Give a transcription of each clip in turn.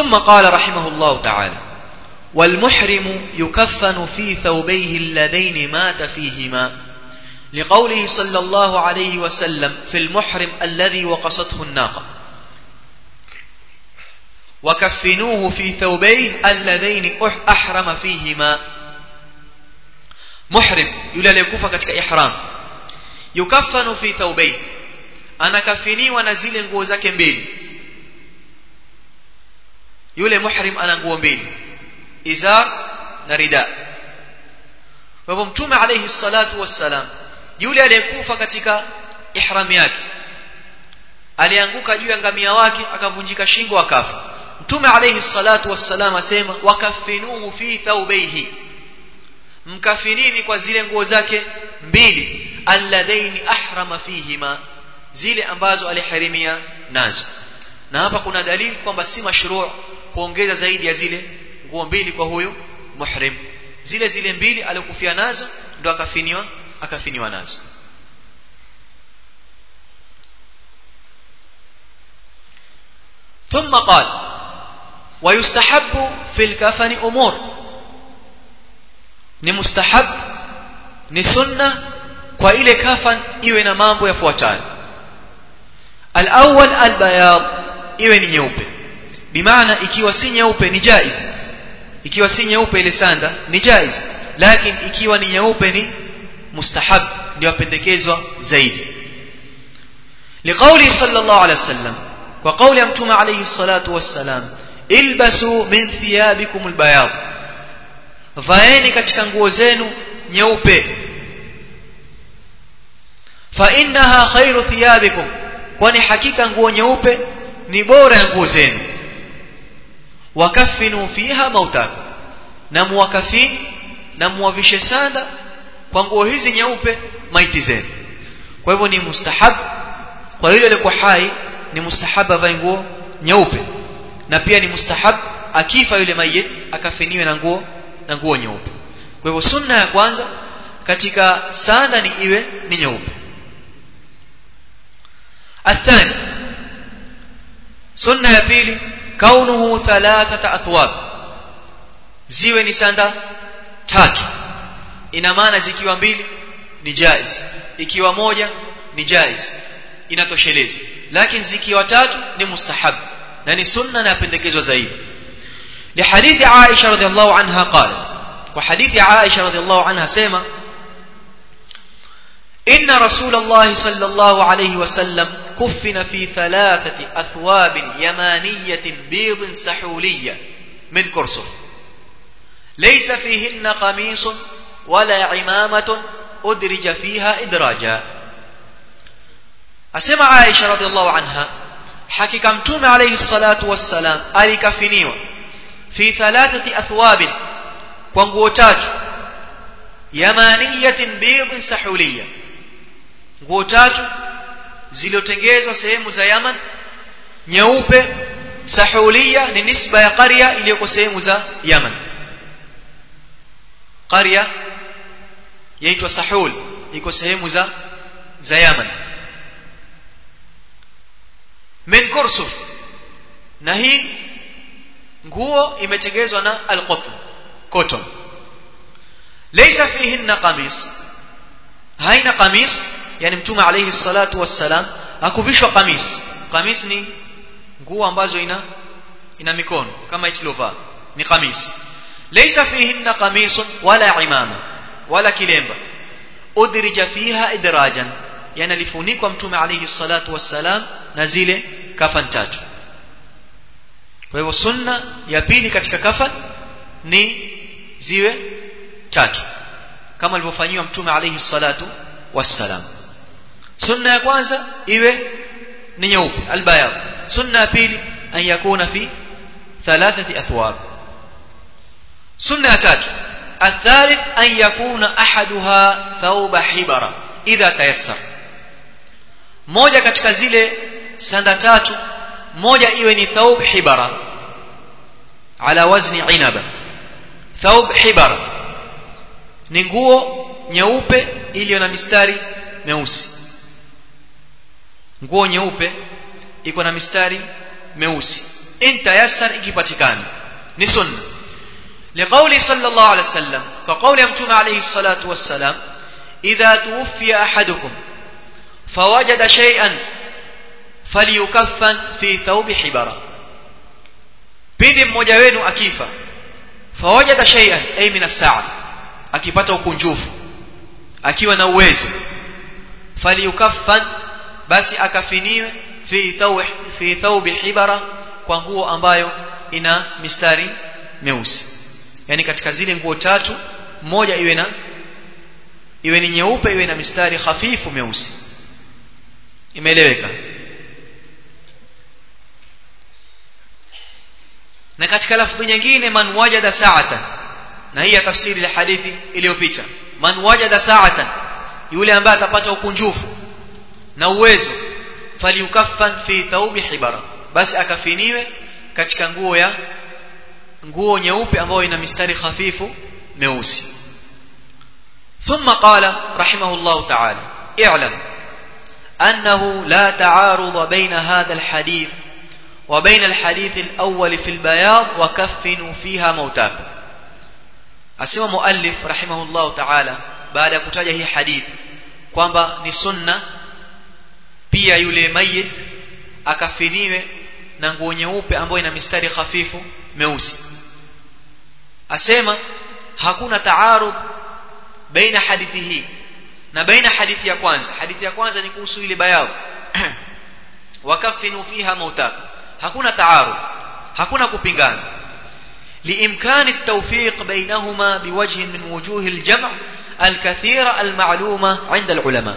ثم قال رحمه الله تعالى والمحرم يكفن في ثوبيه اللذين مات فيهما لقوله صلى الله عليه وسلم في المحرم الذي وقصته الناقة وكفنوه في ثوبين اللذين أحرم فيهما محرم يلا ليكوفا katika ihram yukaffanu fi thawbayn anakafiniwa na zile nguo zake mbili yule muhrim ana nguo mbili izar na rida kwa hivyo mtume alayhi salatu wassalam yule aliyekufa katika ihram yake alianguka juu ya ngamia wake akavunjika shingo akafa mtume alayhi salatu wassalam asema wakafinuhu fi thawbayhi mkafinini kwa zile nguo zake mbili alladhaini ahrama fihima zile ambazo aliharimia nazo na hapa kuna dalili kwamba si mashruu kuongeza zaidi ya zile nguo mbili kwa huyu muhrim zile zile mbili alikufia nazo ndo akafiniwa akafiniwa nazo ثم قال ويستحب في الكفن امور ni mustahab ni sunna kwa ile kafan iwe na mambo yafuatayo al-awwal al-bayad iwe ni nyeupe bimaana ikiwa si nyeupe ni jaiz ikiwa si nyeupe ile sanda ni jaiz lakini ikiwa ni nyeupe ni mustahab ndio pendekezwa zaidi liqauli sallallahu alaihi wasallam kwa kauli ya mtume alayhi salatu wassalam ilbasu min thiyabikum albayad vaeni katika nguo zenu nyeupe fa innaha khairu thiyabikum kwani hakika nguo nyeupe ni bora ya nguo zenu wakafinu fiha mautakum na muwakafini na muwavishe sanda kwa nguo hizi nyeupe maiti zenu kwa hivyo ni mustahab kwa yule aliyekuwa hai ni mustahab avae nguo nyeupe na pia ni mustahab akifa yule mayit akafiniwe na nguo na nguo nyeupe kwa hivyo sunna ya kwanza katika sanda ni iwe ni nyeupe athani sunna ya pili kaunuhu thalathata athwab ziwe ni sanda tatu ina maana zikiwa mbili ni jaiz ikiwa moja ni jaiz inatosheleza lakini zikiwa tatu ni mustahab na ni sunna na yapendekezwa zaidi لحديث عائشة رضي الله عنها قالت وحديث عائشة رضي الله عنها سيما إن رسول الله صلى الله عليه وسلم كفن في ثلاثة أثواب يمانية بيض سحولية من كرسف ليس فيهن قميص ولا عمامة أدرج فيها إدراجا أسمع عائشة رضي الله عنها حكي متوم عليه الصلاة والسلام ألكفنيوا في ثلاثة أثواب وانقوتات يمانية بيض سحولية nguo tatu zilizotengezwa sehemu za Yaman nyeupe sahulia ni nisba ya qarya iliyoko sehemu za Yaman qarya yaitwa sahul iko sehemu za za Yaman min kursuf na hii nguo imetengezwa na alqotn cotton laysa fihinna qamis haina qamis yani mtume alayhi salatu wassalam hakuvishwa qamis qamis ni nguo ambazo ina ina mikono kama ikilovaa ni qamis laysa fihinna qamisun wala imama wala kilemba udrija fiha idrajan yani alifunikwa mtume alayhi salatu wassalam na zile kafan tatu kwa hivyo sunna ya pili katika kafan ni ziwe tatu kama alivyofanyiwa mtume alayhi salatu wassalam sunna ya kwanza iwe ni nyeupe albayad sunna ya pili an yakuna fi thalathati athwab sunna ya tatu الثالث أن يكون أحدها ثوب حبرة إذا تيسر moja katika zile sanda tatu moja iwe ni thawb hibara ala wazni inaba thawb hibara ni nguo nyeupe iliyo na mistari meusi nguo nyeupe iko na mistari meusi in tayassar ikipatikana ni sunna لقول صلى الله عليه وسلم كقول يمتون عليه الصلاة والسلام إذا توفي أحدكم فوجد شيئا فليكفن في ثوب حبرة pindi mmoja wenu akifa fawajada shay'an ay min as-sa'a akipata ukunjufu akiwa na uwezo falyukaffan basi akafiniwe fi thawb fi thawb hibara kwa nguo ambayo ina mistari meusi yani katika zile nguo tatu moja iwe na iwe ni nyeupe iwe na mistari hafifu meusi imeeleweka na katika lafdhi nyingine man wajada sa'atan na hii ya tafsiri ya hadithi iliyopita man wajada sa'atan yule ambaye atapata ukunjufu na uwezo falyukaffan fi thawbi hibara basi akafiniwe katika nguo ya nguo nyeupe ambayo ina mistari hafifu meusi ثم قال رحمه الله تعالى اعلم أنه لا تعارض بين هذا الحديث وبين الحديث الأول في البياض وكفنوا فيها موتاكم أسمى مؤلف رحمه الله تعالى بعد كتاجه هي حديث kwamba ni sunna pia yule mayit akafiniwe na nguo nyeupe ambayo ina mistari hafifu meusi asema hakuna taarud baina hadithi hii na baina hadithi ya kwanza hadithi ya kwanza ni kuhusu ile bayao wakafinu fiha mautakum hakuna taarud hakuna kupingana لإمكان التوفيق بينهما بوجه من وجوه الجمع الكثيرة المعلومة عند العلماء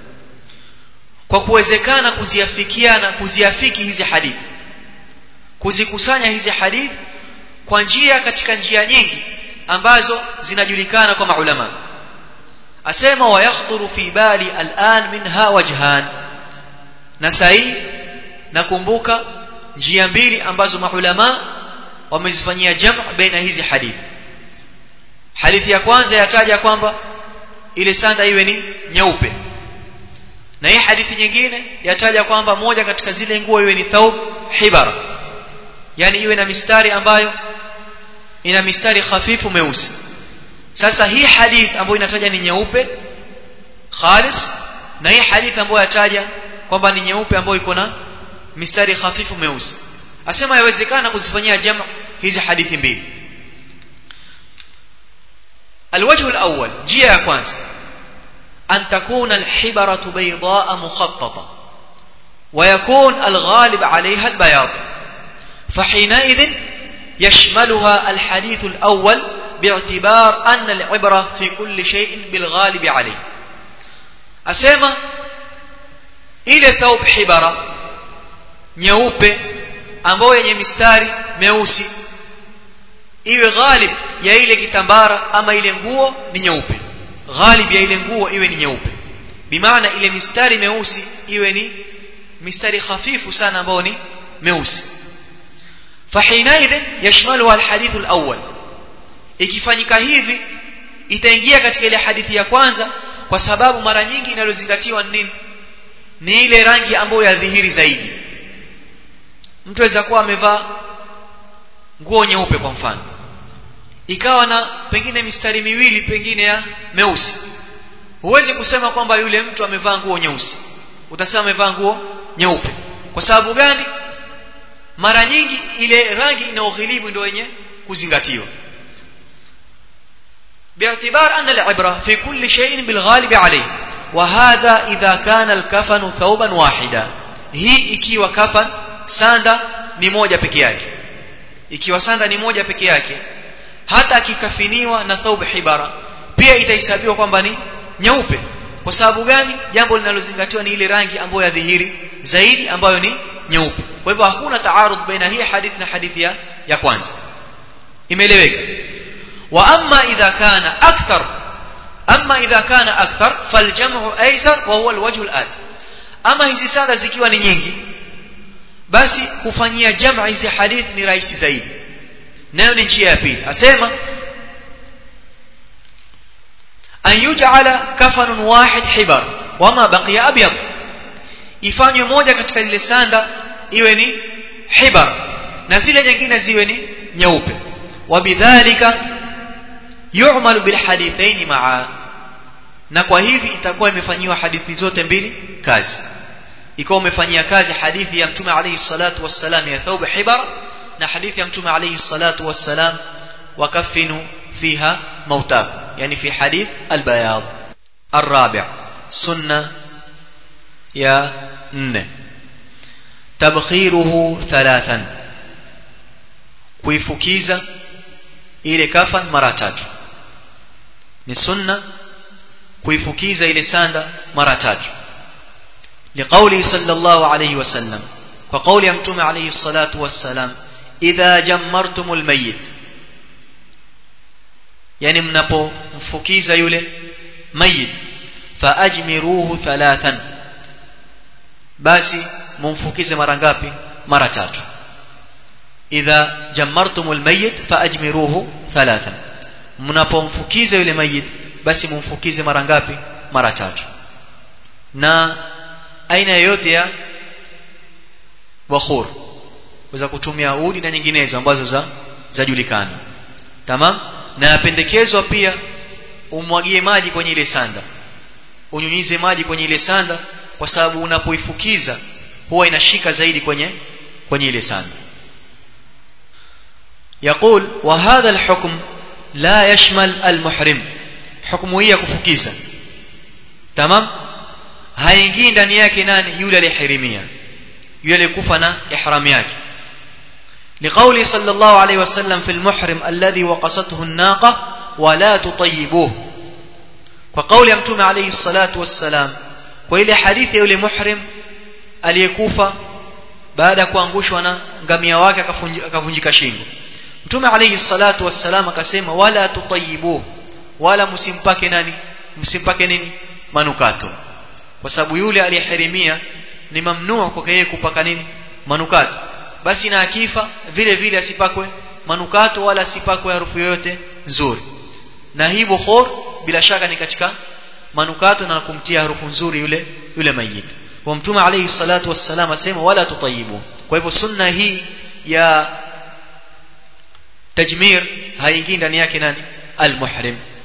kwa kuwezekana kuziafikiana kuziafiki hizi hadithi kuzikusanya hizi hadithi kwa njia katika njia nyingi ambazo zinajulikana kwa maulama asema wayakhturu fi bali al'an minha wajhan na sahi nakumbuka njia mbili ambazo maulama wamezifanyia jam' baina hizi hadithi hadithi ya kwanza yataja kwamba ile sanda iwe ni nyeupe na hii hadithi nyingine yataja kwamba moja katika zile nguo iwe ni thawb hibara yani iwe na mistari ambayo ina mistari hafifu meusi sasa hii hadith ambayo inataja ni nyeupe khalis na hii hadith ambayo yataja kwamba ni nyeupe ambayo iko na mistari hafifu meusi asema yawezekana kuzifanyia jama hizi hadithi mbili الوجه الأول جيا يا كwanza أن تكون الحبرة بيضاء مخططة ويكون الغالب عليها البياض فحينئذ يشملها الحديث الأول باعتبار أن العبرة في كل شيء بالغالب عليه أسيما إلى ثوب حبرة nyeupe ambayo yenye mistari meusi iwe ghalib ya ile kitambara ama ile nguo ni nyeupe ghalib ya ile nguo iwe ni nyeupe bimaana ile mistari meusi iwe ni mistari hafifu sana ambayo ni meusi فحينئذ يشملها الحديث الأول ikifanyika hivi itaingia katika ile hadithi ya kwanza kwa sababu mara nyingi inalozingatiwa nini ni ile rangi ambayo ya dhihiri zaidi mtu aweza kuwa amevaa nguo nyeupe kwa mfano ikawa na pengine mistari miwili pengine ya meusi huwezi kusema kwamba yule mtu amevaa nguo nyeusi utasema amevaa nguo nyeupe kwa sababu gani mara nyingi ile rangi inayoghilibu ndio yenye kuzingatiwa باعتبار أن العبرة في كل شيء بالغالب عليه وهذا إذا كان الكفن ثوبا واحدا هي ikiwa kafan sanda ni moja peke yake ikiwa sanda ni moja peke yake hata akikafiniwa na thawb hibara pia itahesabiwa kwamba ni nyeupe kwa sababu gani jambo linalozingatiwa ni ile rangi ambayo ya dhihiri zaidi ambayo ni nyeupe kwa hivyo hakuna taarud baina hii hadithi na hadithi ya, ya kwanza imeeleweka wa amma idha kana akthar amma idha kana akthar faljamu aysar wa huwa alwajh alati ama hizi sanda zikiwa ni nyingi basi kufanyia jamaa hizi hadithi ni rahisi zaidi nayo ni njia ya pili asema an yuj'ala kafanun wahid hibar wama baqiya abyad ifanywe moja katika zile sanda iwe ni hibar na zile nyingine ziwe ni nyeupe wabidhalika yu'malu bilhadithaini maa na kwa hivi itakuwa imefanyiwa hadithi zote mbili kazi ikawa umefanyia kazi hadithi ya mtume alayhi salatu wassalam ya thawb hibara na hadithi ya mtume alayhi salatu wassalam wakafinu fiha mautakum yani fi hadith albayad الرابع سنة يا ن تبخيره ثلاثا kuifukiza ile kafan mara tatu ni sunna kuifukiza ile sanda mara tatu liqauli sallallahu alayhi wasallam kwa kauli ya mtume alayhi salatu wassalam idha jammartumul mayyit yani mnapomfukiza yule mayit faajmiruhu thalathan basi mumfukize mara ngapi mara tatu idha jammartumul mayyit faajmiruhu thalathan mnapomfukiza yule mayit basi mumfukize mara ngapi mara tatu na aina yoyote ya wakhur weza kutumia udi na nyinginezo ambazo za zajulikana tamam na yapendekezwa pia umwagie maji kwenye ile sanda unyunyize maji kwenye ile sanda kwa sababu unapoifukiza huwa inashika zaidi kwenye kwenye ile sanda يقول وهذا الحكم لا يشمل المحرم حكم هي kufukiza tamam haingii ndani yake nani yule aliyehirimia yule aliyekufa na ihram yake لقول صلى الله عليه وسلم في المحرم الذي وقصته الناقة ولا تطيبوه وقول يمتوم عليه الصلاة والسلام وإلى حديث يولي محرم aliyekufa baada ya kuangushwa na ngamia wake akavunjika shingo mtume alayhi salatu wassalam akasema wala tutayibuhu wala msimpake nani msimpake nini manukato kwa sababu yule aliyehirimia ni mamnua kwa yeye kupaka nini manukato basi na akifa vile vile asipakwe manukato wala asipakwe harufu yoyote nzuri na hii bukhur bila shaka ni katika manukato na kumtia harufu nzuri yule yule mayiti wa mtume alayhi salatu wassalam asema wala tutayibu kwa hivyo sunna hii ya tajmir haingii ndani yake nani almuhrim